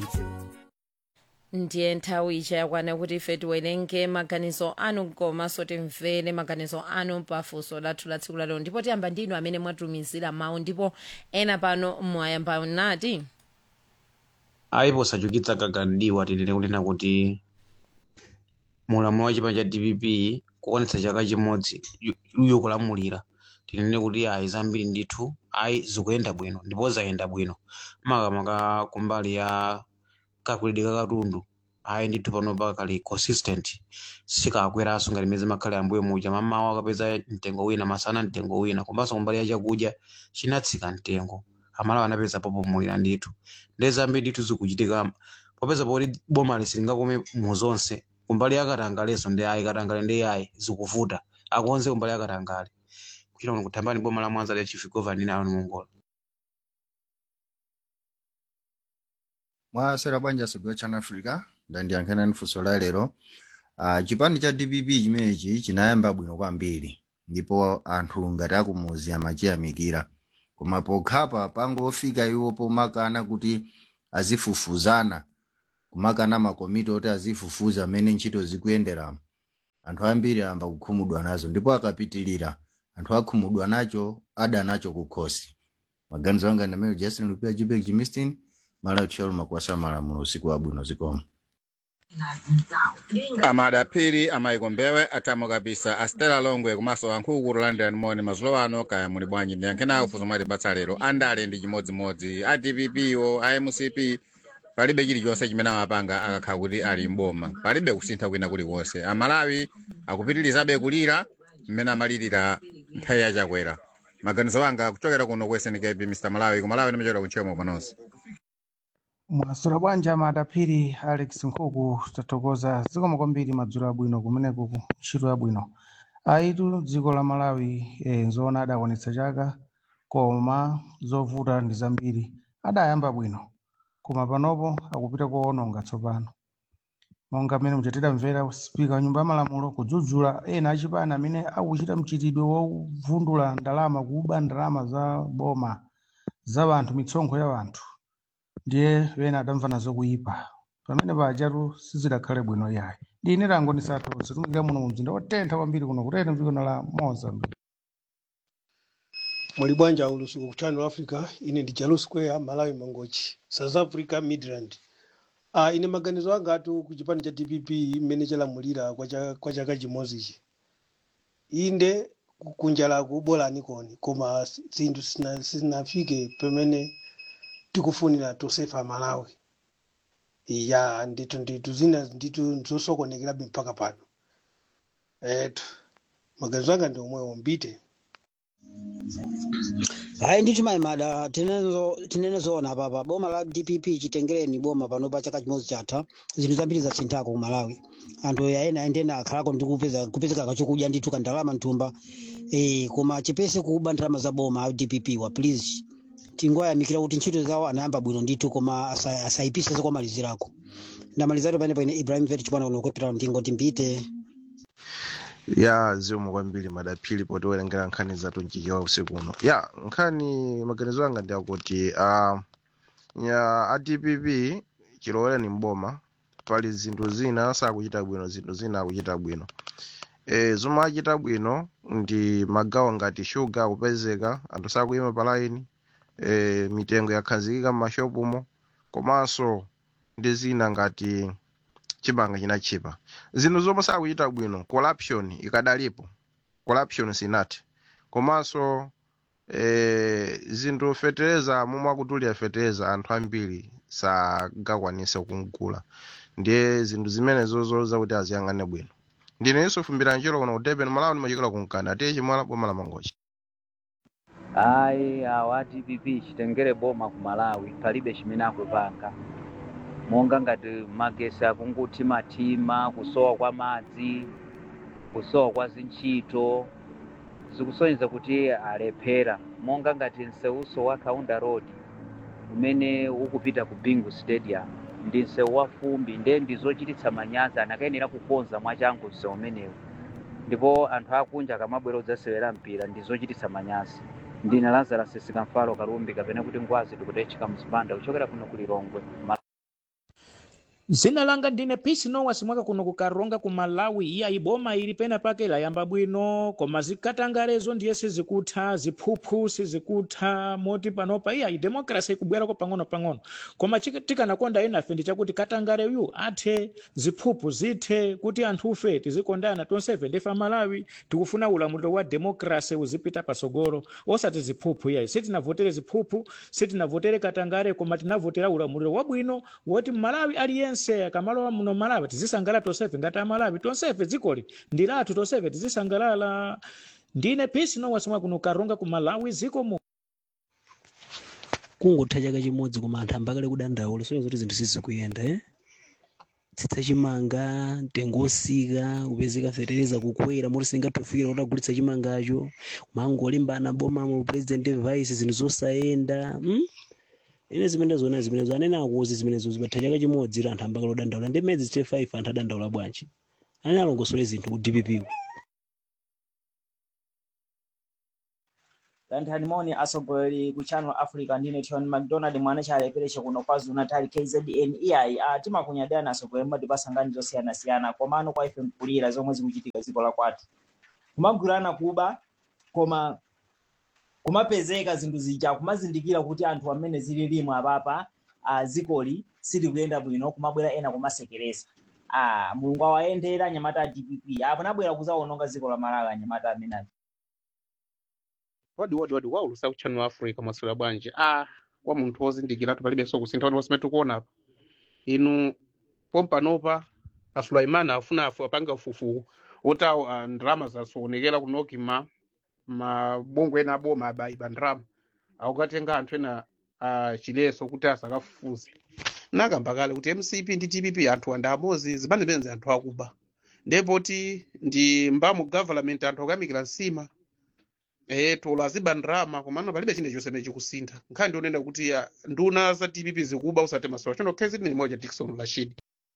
ndiye nthawi ija yakwana kuti ife tiwerenge maganizo anu komanso timvere maganizo anu pafunso lathu la tsiku lalero ndipo tiyamba ndinu amene mwatumizira mawu ndipo ena pano mwayamba nati ayipo sachukitsa kakandiwa tinene kunena kuti mulamulo wa chipani cha dpp kuonetsa chaka chimodzi iwo kulamulira tinene kuti ayi zambiri ndithu ayi zikuyenda bwino ndipo zayenda bwino makamaka kumbali ya kakulidwe ka katundu ayi ndithu pano pakali consistent sikakweranso ngati meze makhale ambuye muja mamawa akapeza mtengo wina masana mtengo wina komanso kumbali ya chakudya chinatsika mtengo amalawa anapeza popumulira ndithu ndi zambiri ndithu zikuchitika popeza poti boma silingakome mu zonse kumbali ya katangaleso ndi ayi katangale ndi ayi zikuvuta akonze kumbali ya katangale kuchita kuno kuthambani boma la mwanza lya chief governor ayo mongola mwasera banja sigwe chana africa ndandiyankhana funso la lero uh, chipani cha dpp chimenechi chinayamba bwino kwambiri ndipo anthu ngati akumuzi amachiyamikira koma pokhapa pangofika iwo pomakana kuti azifufuzana kumakana makomiti oti azifufuza amene ntchito zikuyenderamo anthu ambiri amba kukhumudwa nazo ndipo akapitilira anthu akhumudwa nacho ada nacho kukhosi maganizo anga ndamene justin lupia jipek jimistin mala utcholo makwasa malamulo usiku wabwino zikomo amadapiri amayikombewe atamo kabisa astela longwe komanso ankhuku london moni mazulo ano kaya muli bwanji ndiyankhenawo funso mwati batsa lero andale ndi chimodzimodzi a dpp o a mcp palibe chilichonse chimene amapanga akakhala kuti ali mboma palibe kusintha kwina kulikonse amalawi akupitirizabe kulira mmene amalirira nthawi yachakwera maganizo anga kuchokera kuno ku snkp mr malawi kumalawi ndimachokera kuntchemo panonso mwasula bwanja madapiri alex nkhuku tathokoza zikomo kwambiri madzulo abwino kumeneku ku ntchito yabwino aitu dziko la malawi eh, nzoona adaonetsa chaka koma zovuta ndi zambiri adayamba bwino koma panopo akupita kuononga tsopano monga mmene muchatira mvera spika wa nyumba ya malamulo kudzudzula ena achipani amene akuchita mchitidwe wovundula ndalama kuba ndalama za boma za anthu mitsonkho ya anthu ndiye wena adamva nazo kuyipa pamene pajatu sizidakhale bwino yayi ndine lango ndisatotse tumikira muno mu mzinda wotentha kwambiri kuno kutete mdziko la mozambique muli bwanja ulusiku ku channel africa ine ndi jalu square malawi mangochi south africa midrand uh, ine maganizo anga atu ku chipani cha dpp mmene chalamulira kwa cha- kwa chaka chimodzichi inde kunjalaku bolani koni koma si- zinthu sina- sizinafike pamene tikufunira tosefa malawi ya ndithu ndithu zina ndithu zosokonekerabe mpaka pano etu maganizo anga ndi omwewo mbite hayi ndithu maimada tinenezo- tinenezoona papa boma la dpp chitengereni boma pano pa chaka chimodzi chatha zinthu zambiri zasinthako ku malawi anthu aena endena akhalako ndi kupeza kupezeka kachokudya ndithu kandalama mthumba eh, koma chipese kuba ndalama za boma a dpp wa please tingoyamikira kuti ntchito zawo anayamba bwino ndithu koma asa- asayipise zokomalizirako ndamalizatu pene paine ibrahim vet chipana kuno kwepitalo ndingo timpite ya zikomo kwambiri madaphiri potiwerengera nkhani zathu mchichewa usiku uno ya nkhani maganizo anga ndi akuti uh, ya adpp chilowereni mboma pali zinthu zina sakuchita bwino zinthu zina akuchita bwino e, zomwe achita bwino ndi magawo ngati shuga akupezeka anthu sakuyima palaini e, mitengo yakhazikika m'mashopumo komanso ndi zina ngati chimanga chinachipa zinthu zomwe sakuchita bwino corruption ikadalipo corruption sinati komanso eh, zinthu fetereza momwe akutulira fetereza anthu ambiri sagakwanise kugula ndiye zinthu zimenezo zoloza kuti aziyang'ane bwino ndine yusufu mbiranjiro kuno ku durban malawi ndimachokera kunkanda atiye chimwala boma la mangochi ayi awa dpp chitengere boma ku malawi palibe chimene akupanga monga ngati magesi akungothimathima kusowa kwa madzi kusowa kwa zintchito zikusonyeza kuti alephera monga ngati nsewuso wa kaunda road umene ukupita ku bingu stadium ndi msewu wa fumbi nde ndizochititsa manyazi anakayenera kukonza mwachangu msewu umenewu ndipo anthu akunja akamabwera kudzasewera mpira ndizochititsa manyazi ndine lazarus sikamfalo kalumbi kapena kuti ngwazi tikutechika mzipanda kuchokera kuno kulilongwe zina langa ndine pisi nowasi mwaka kuno kukaronga ku malawi iya iboma ili pena pake layamba bwino koma zikatangalezo ndiye sizikutha ziphuphu sizikutha moti panopa iya idemokrasi ikubwerako pang'ono-pang'ono koma chik- tikanakonda enafe ndi chakuti katangaleyu athe ziphuphu zithe kuti anthufe tizikondana tonsefe ndife malawi tikufuna ulamuliro wa demokrasi uzipita pasogolo osati ziphuphu iyayi sitinavotere ziphuphu sitinavotere katangale koma tinavotera ulamuliro wabwino woti malawi aliyense akamalowa muno malawi tizisangalala tonsefe ngati amalawi tonsefe dzikoli ndi lathu tonsefe tizisangalala ndine pisi nowasimwa kuno karonga ku malawi ziko mu kungotha chaka chimodzi koma anthu ambakale kudandaula soya zoti zinthu sizikuyenda eh? tsitsa chimanga mtengo wosika kupezeka fetereza kukwera moti singathufikira kuti agulitsa chimangacho mangolimbana boma mu president vice zinthu zosayenda mm? ine zimene zona zimenezo anene akuzi zimenezo zimatha chaka chimodzi anthu ambakale kudandaula ndi mezi 5 anthu adandaula bwanji anene alongosole zinthu ku dpp lanthani moni atsogoleri ku channel africa ndine tioni mcdonald mwana chalepereche kuno kwazulu natal kzn ei uh, timakunyadira atsogoleri mmatipasa nkhani zosiyanasiyana komano kwa ife mkulira zomwe zikuchitika dziko la kwathu kumagwirana kuba koma kumapezeka zinthu zija kumazindikira kuti anthu amene zili limwe apapa uh, zikoli silikuyenda bwino kumabwera ena kumasekeresa uh, mulungu awayendera anyamata a dpp apo nabwera kuzaononga dziko la malawi anyamata amenazi wadi wadi wadi waulusa ku channel africa maswera bwanji ah kwa munthu wozindikiratu palibenso kusintha kuti pasimene tikuona apa inu pompanopa asulaimani afuna afu apanga ufufu woti awo ah, ndalama zasoonekera kunoki ma mabungwe ena aboma abayiba ndalama akukatenga anthu ena ah, chileso kuti asakafufuze nakamba kale kuti mcp ndi tpp anthu anda amozi zimene zimene anthu akuba ndepoti ndi mbamu government anthu akuyamikira nsima eh tola aziba ndrama komano palibe chinde chonse chimene chikusintha nkhani ndionena kuti ah, nduna za tpp zikuba usati masowa chono khezi ni moja dickson rashid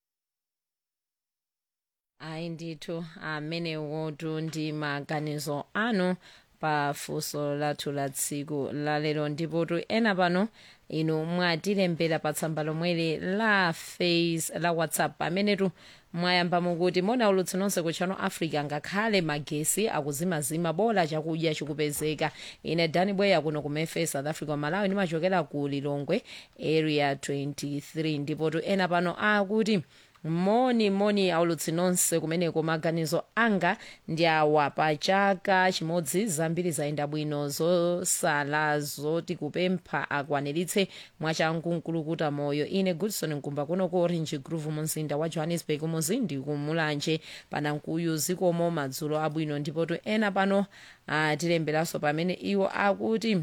ayi ndithu amenewotu ndi maganizo anu pa funso lathu la tsiku lalero ndipotu ena pano inu mwatilembera pa tsamba lomweli la face la whatsapp pamenetu mwayamba mukuti mona ulutsi nonse ku channel africa ngakhale magesi akuzimazima bola chakudya chikupezeka ine dani bweya kuno ku memphis south africa malawi ndimachokera ku lilongwe area 23 ndipotu ena pano akuti moni moni aulutsi nonse kumeneko maganizo anga ndi awa pa chaka chimodzi zambiri zayenda bwino zosala zoti kupempha akwaniritse mwachangu mkulukuta moyo ine goodson mkumba kuno ku orange groove mumzinda wa johannesburg muzindi kumulanje panankuyu zikomo madzulo abwino ndipotu ena pano atilemberanso pamene iwo akuti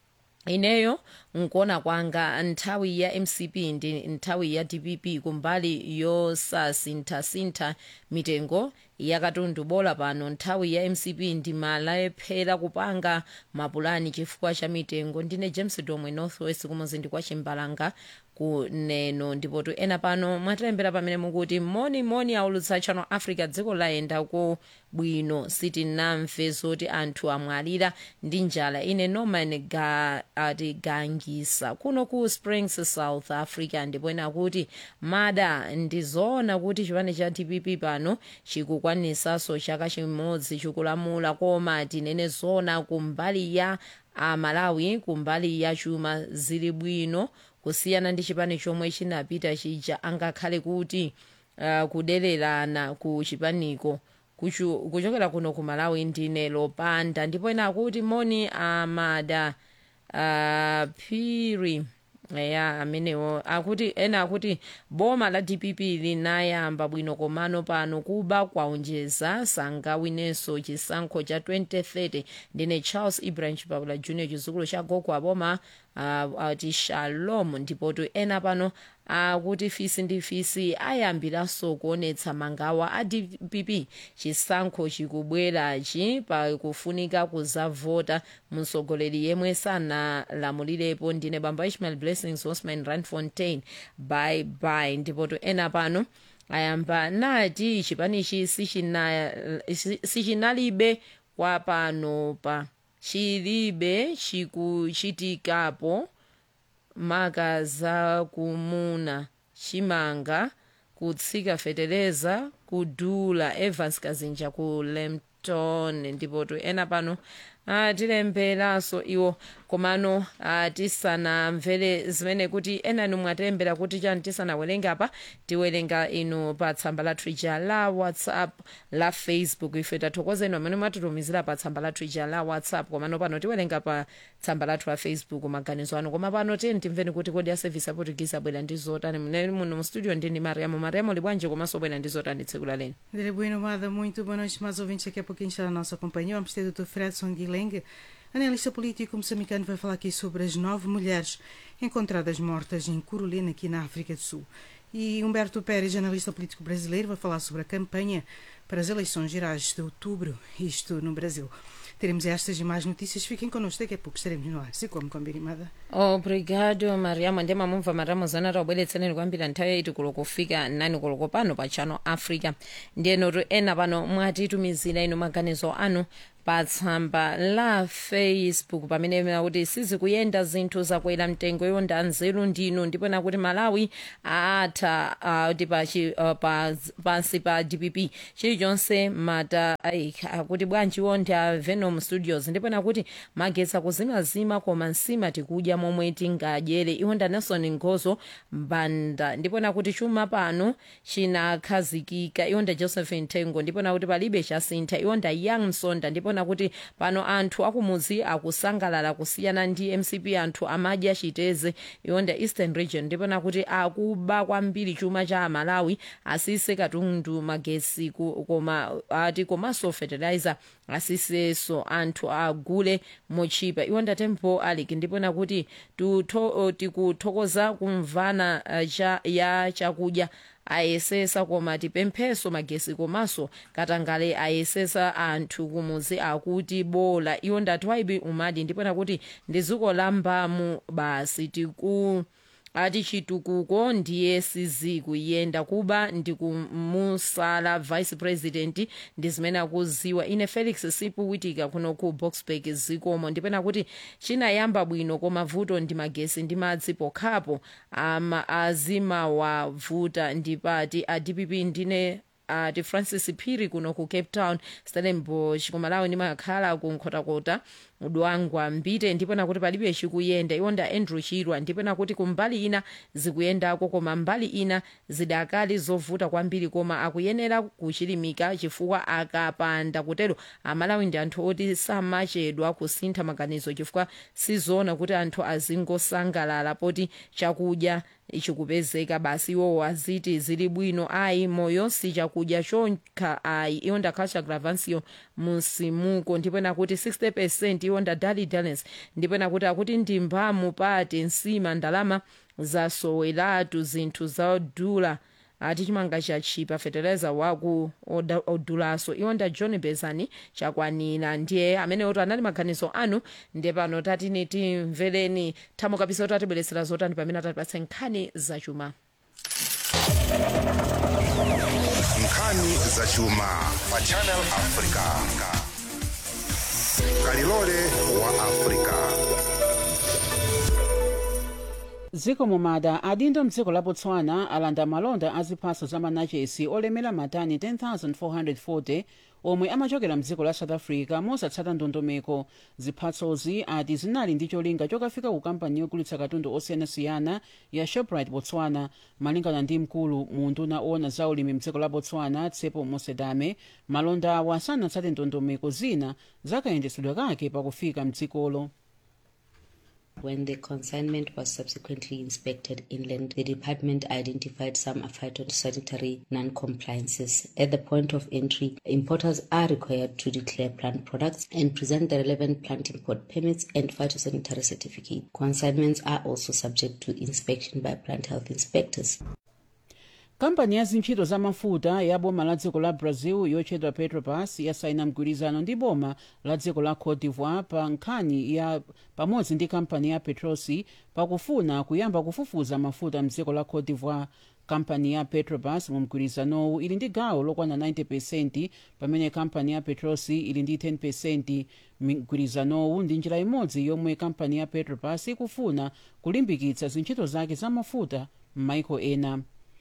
ineyo nkuona kwanga nthawi ya mcp ndi nthawi ya dpp kumbali yosasinthasintha mitengo yakatundu bola pano nthawi ya mcp ndi malephera kupanga mapulani chifukwa cha mitengo ndine james domwe northwest kumuzindi kwa chimbalanga kuneno ndipotu ena pano mwatilembera pamene mukuti moni moni aulutsa channel africa dziko layenda ku bwino sitinamve zoti anthu amwalira ndi njala ine norman ga, atigangisa kuno ku springs south africa ndipo ena kuti mada ndizoona kuti chipani cha dpp pano chikukwanisaso chaka chimodzi chikulamula koma tinene zona kumbali ya amalawi kumbali ya chuma zili bwino kusiyana ndi chipani chomwe chinapita chija angakhale kuti uh, kudererana ku chipaniko kuchu- kuchokera kuno ku malawi ndine lopanda ndipo ena akuti moni amada uh, phiri ya amenewo akuti ena akuti boma la dpp linayamba bwino komano pano kuba kwaonjeza sangawinenso chisankho cha 2030 ndine charles ibrahim chipapula junior chizukulu cha gogo aboma uh, ati shalom ndipotu ena pano akuti fisi ndi fisi ayambiranso kuonetsa mangawa a dpp chisankho chikubwerachi pakufunika kuzavota mtsogoleri yemwe sanalamulirepo ndine bamba ishmael blessings osman randfontein bye bye ndipotu ena pano ayamba nati chipanichi sichina- si- sichinalibe kwa panopa chilibe chikuchitikapo maka za kumuna chimanga kutsika fetereza kudula evans kazinja ku lempton ndipo tu ena pano atilemberanso iwo komano tisanamvere zimene kuti enanu mwatilembera kuti chani tisanawerenge apa tiwerenga inu pa tsamba lathu ija la whatsapp la facebook ife tathokozeni amene mwatitumizira pa tsamba lathu ija la whatsapp komano pano tiwerenga pa tsamba lathu la facebook maganizo anu koma pano tiyeni timveni kuti kodi a service aportuguese abwera ndi zotani mneni muno mu studio ndini mariamo mariamo libwanje komanso bwera ndi zotani tsiku la leno André Bueno, Amada, muito boa noite, mais ouvintes. Daqui a pouquinho está na nossa companhia. Vamos ter o Dr. Fredson Guilherme, analista político moçambicano, vai falar aqui sobre as nove mulheres encontradas mortas em Curulina, aqui na África do Sul. E Humberto Pérez, analista político brasileiro, vai falar sobre a campanha para as eleições gerais de outubro, isto no Brasil. Teremos estas e mais notícias. Fiquem connosco, daqui a pouco estaremos no ar. Se como combinado. obrigado mariamo ndi mamumva mariamo zana taubweretseneni kwambiri nthawi yaiti kulo kufika nani koloko pano pa channel africa ndiyenotu ena pano mwatitumizira inu maganizo anu pa tsamba la facebook pamene nakuti sizikuyenda zinthu zakwera mtengo yonda nzeru ndinu ndipo nakuti malawi atha kuti pachi uh, pa, pansi pa dpp chilichonse mata ai, akuti bwanji wonda venom studios ndipo nakuti magetsa kuzimazima koma nsima tikudya momwe tingadyere iwonda nelson ngozo mbanda ndipo nakuti chuma pano chinakhazikika iwonda joseph ntengo ndipo nakuti palibe chasintha iwonda young msonda ndipo nakuti pano anthu akumuzi akusangalala kusiyana ndi mcp anthu amadya chiteze iwonda eastern region ndipo nakuti akuba kwambiri chuma cha amalawi asise katundu magesi ku- koma ati komanso fertilizer asiseso anthu agule mochipa iwonda tempo alik ndipo nakuti tutho- tikuthokoza kumvana uh, cha, ya chakudya ayesesa koma tipempheso magesi komanso katangale ayesesa anthu kumuzi akuti bola iwo ndati waibi umadi ndipo nakuti ndi dziko la mbamu basi tiku ati chitukuko ndiye sizikuyenda kuba ndikumusala vice president ndi zimene akuziwa ine felix sipu witika kuno ku boxburg zikomo ndipena kuti chinayamba bwino koma vuto ndi magesi ndi madzi pokhapo ama azimawavuta ndipati a dpp ndine ati uh, francis phiri kuno ku cape town stellenbosch kumalawi ndimakhala ku nkhotakota udwangwa mbite ndipo nakuti palibe chikuyenda iwonda andrew chirwa ndipo nakuti kumbali ina zikuyendako koma mbali ina zidakali zovuta kwambiri koma akuyenera kuchilimika chifukwa akapanda kutero amalawi ndi anthu oti samachedwa kusintha maganizo chifukwa sizoona kuti anthu azingosangalala poti chakudya chikupezeka basi iwowo aziti zili bwino ayi moyo si chakudya chokha ayi iwo ndakhacha gravancio musimuko ndipo nakuti 60 percent iwo ndadali dalens ndipo nakuti akuti ndimbamu pati nsima ndalama zasoweratu zinthu zadula ati chimanga chachipa fertilizer waku oda- odulaso iwo nda john bezani chakwanira ndiye amene oto anali maganizo anu ndiye pano tatini timvereni thamo kapisa oti atibweretsera zotani pamene atatipatse nkhani zachuma nkhani zachuma pa channel africa kalilole wa africa dziko mumada adindo mdziko la botswana alanda malonda a ziphaso za manachesi olemera matani 10440 omwe amachokera mdziko la south africa mosatsata ndondomeko ziphasozi ati zinali ndi cholinga chokafika ku kampani yogulitsa katundu osiyanasiyana ya shoprite botswana malingana ndi mkulu mu nduna owona za ulimi mdziko la botswana tsepo mosedame malonda awa sanatsate ndondomeko zina zakayendetsedwe kake pakufika mdzikolo When the consignment was subsequently inspected inland, the department identified some phytosanitary non-compliances. At the point of entry, importers are required to declare plant products and present the relevant plant import permits and phytosanitary certificate. Consignments are also subject to inspection by plant health inspectors. kampani ya zintchito za mafuta ya boma la dziko la brazil yotchedwa petrobras yasaina mgwirizano ndi boma la dziko la cote d'ivoire pa nkhani ya pamodzi ndi kampani ya petrosi pakufuna kuyamba kufufuza mafuta mdziko la cote d'ivoire kampani ya petrobras mu mgwirizanowu ili ndi gawo lokwana 90 pamene kampani ya petrosi ili ndi 10 mgwirizanowu ndi njira imodzi yomwe kampani ya petrobras ikufuna kulimbikitsa zintchito zake za mafuta m'maiko ena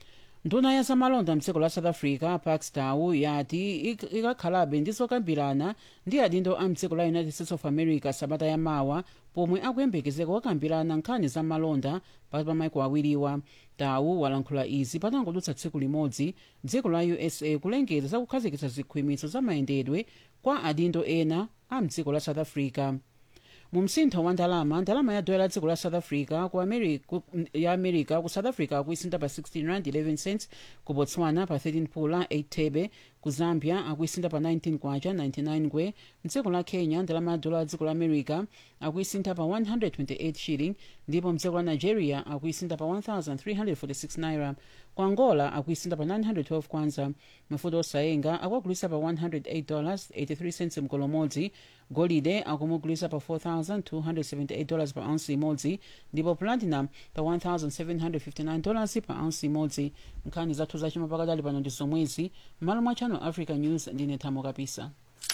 nduna ya zamalonda mdziko la south africa parks tau yati ik- ikakhalabe ndizokambirana ndi adindo a mdziko la united states of america sabata yamawa pomwe akuyembekezeka kukambirana nkhani za malonda pakati pa maiko awiriwa tau walankhula izi patangodutsa tsiku limodzi dziko la usa kulengeza za kukhazikitsa zikhwimitso za mayendedwe kwa adindo ena a mdziko la south africa mu msintho wa ndalama ndalama ya dola la dziko la south africa ku Ameri- ku- ya america ku south africa akuisinta pa 16 rand 11 cents ku botswana pa 13 pula 8 thebe ku zambia akuisinta pa 19 kwacha 99 ngwe mdziko la kenya ndalama ya dola la dziko la america akuisinta pa 128 shilling ndipo mdziko la nigeria akuisinta pa 1346 naira ku angola akuisinta pa 912 kwanza mafuta osayenga akuagulisa pa 108 dollars 83 cents mgolo umodzi golide akumugulisa pa 4278 dollars pa ounce imodzi ndipo platinum pa 1759 dollars pa ounce imodzi nkhani zathu zachuma pakadali pano ndi zomwezi m'malo mwa channel africa news ndine thamo kapisa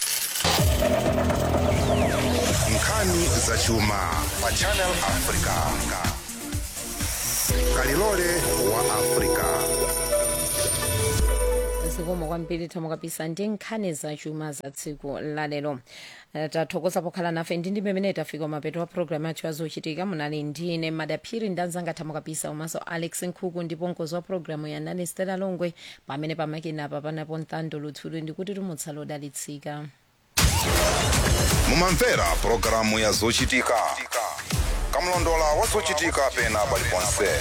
nkhani zachuma pa channel africa kalilole wa africa zikomo kwambiri thamo kapisa ndi nkhani zachuma za tsiku lalero Eh, tathokoza pokhala nafe ndi ndi pamene tafika mapeto wa programu yathu yazochitika munali ndine madaphiri ndi anzanga thamo kapisa komanso alex nkhuku ndipo mkonzi wa programu yanani stela longwe pamene pamakina apa panapo ntando luthulu ndikuti tumutsala odalitsika mumamvera pulogalamu ya zochitika kamlondola wa zochitika pena paliponse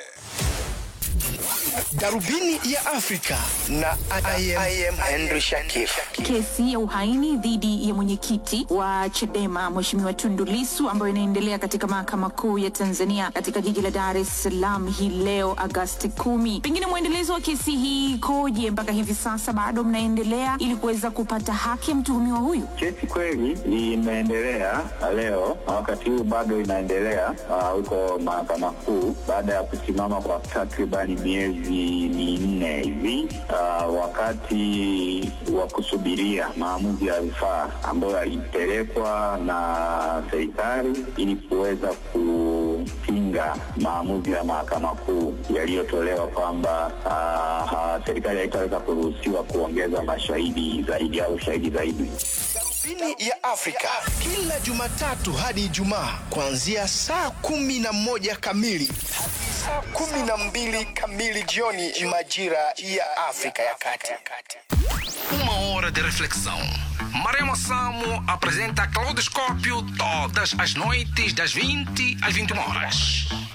darubini ya afrika na I am, I am henry shakif Kesi ya uhaini dhidi ya mwenyekiti wa Chadema Mheshimiwa Tundu Lissu ambayo inaendelea katika mahakama kuu ya Tanzania katika jiji la Dar es Salaam hii leo Agasti kumi. Pengine mwendelezo wa kesi hii ikoje mpaka hivi sasa, bado mnaendelea ili kuweza kupata haki ya mtuhumiwa huyu? Kesi kweli imeendelea leo na wakati huu bado inaendelea ah, huko mahakama kuu baada ya kusimama kwa takribani miezi minne hivi ah, wakati wa kusubiria maamuzi ya rufaa ambayo yalipelekwa na serikali ili kuweza kupinga maamuzi ya mahakama kuu yaliyotolewa kwamba ah, ah, serikali haitaweza kuruhusiwa kuongeza mashahidi zaidi au shahidi zaidi. darubini ya afrika kila jumatatu hadi ijumaa kuanzia saa kumi na moja kamili hadi saa kumi na mbili kamili jioni majira ya afrika ya kati Uma hora de reflexão. Maremo Samo apresenta Claudoscópio todas as noites das 20 às 21 horas.